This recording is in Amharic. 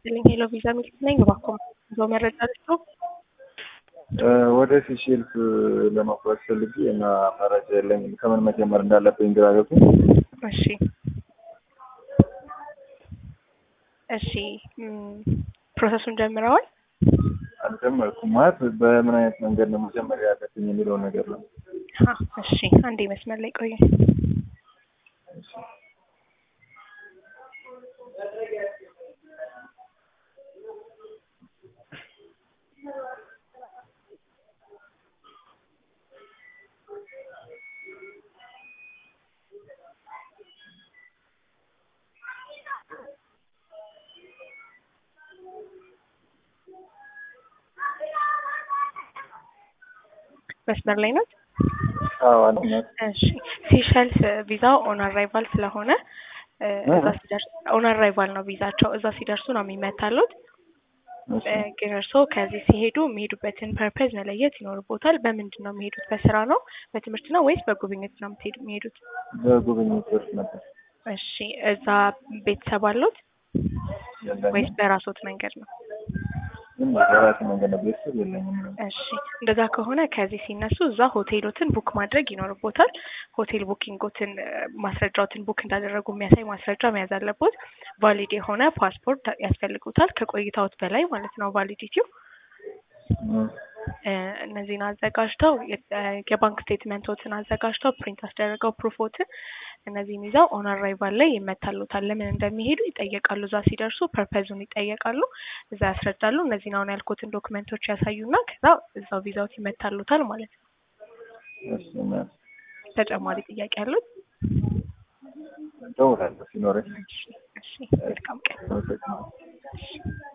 ይስጥልኝ ሄሎ ቪዛ ሚልክ ነኝ። እባክዎ ይዘው መረጃ ልስጡ። ወደ ሲሼልስ ለመጓዝ ፈልጌ እና መረጃ የለኝም። ከምን መጀመር እንዳለብኝ ግራ ገብቶኝ። እሺ እሺ ፕሮሰሱን ጀምረዋል? አልጀመርኩም። ማለት በምን አይነት መንገድ ነው መጀመር ያለብኝ የሚለውን ነገር ነው። አ እሺ አንዴ መስመር ላይ ቆዩ። እሺ። መስመር ላይ ናት? አዎ አለኝ። እሺ ሲሸልስ ቪዛው ኦን አራይቫል ስለሆነ እ እዛ ሲደርስ ኦን አራይቫል ነው ቪዛቸው። እዛ ሲደርሱ ነው የሚመታሉት። እሺ። እ ግን እርስዎ ከዚህ ሲሄዱ የሚሄዱበትን ፐርፐዝ መለየት ይኖርቦታል። በምንድን ነው የሚሄዱት? በስራ ነው፣ በትምህርት ነው ወይስ በጉብኝት ነው የምትሄዱ የሚሄዱት? በጉብኝት ወርስ ነበር እሺ እዛ ቤተሰብ አሉት ወይስ የለኝም። በራስዎት መንገድ ነው? ግን በራሴ መንገድ ነው። ቤተሰብ የለኝም። እሺ እንደዛ ከሆነ ከዚህ ሲነሱ እዛ ሆቴሎትን ቡክ ማድረግ ይኖርቦታል። ሆቴል ቡኪንጎትን እ ማስረጃዎትን ቡክ እንዳደረጉ የሚያሳይ ማስረጃ መያዝ አለቦት። ቫሊድ የሆነ ፓስፖርት ያስፈልጉታል ከቆይታዎት በላይ ማለት ነው ቫሊዲቲው። እም፣ እ እነዚህን አዘጋጅተው የ- እ የባንክ ስቴትመንቶትን አዘጋጅተው ፕሪንት አስደረገው ፕሩፎትን እነዚህን ይዘው ኦን አራይቫል ላይ ይመታሉታል። ለምን እንደሚሄዱ ይጠየቃሉ። እዛ ሲደርሱ ፐርፐዙን ይጠየቃሉ። እዛ ያስረዳሉ። እነዚህን አሁን ያልኩትን ዶክመንቶች ያሳዩና ከዛ እዛው ቪዛውት ይመታሉታል ማለት ነው። እሺ እና ተጨማሪ ጥያቄ አሉት? እደውላለሁ ሲኖረኝ። እሺ፣ እሺ፣ መልካም ቀን። አመሰግናለሁ። እሺ።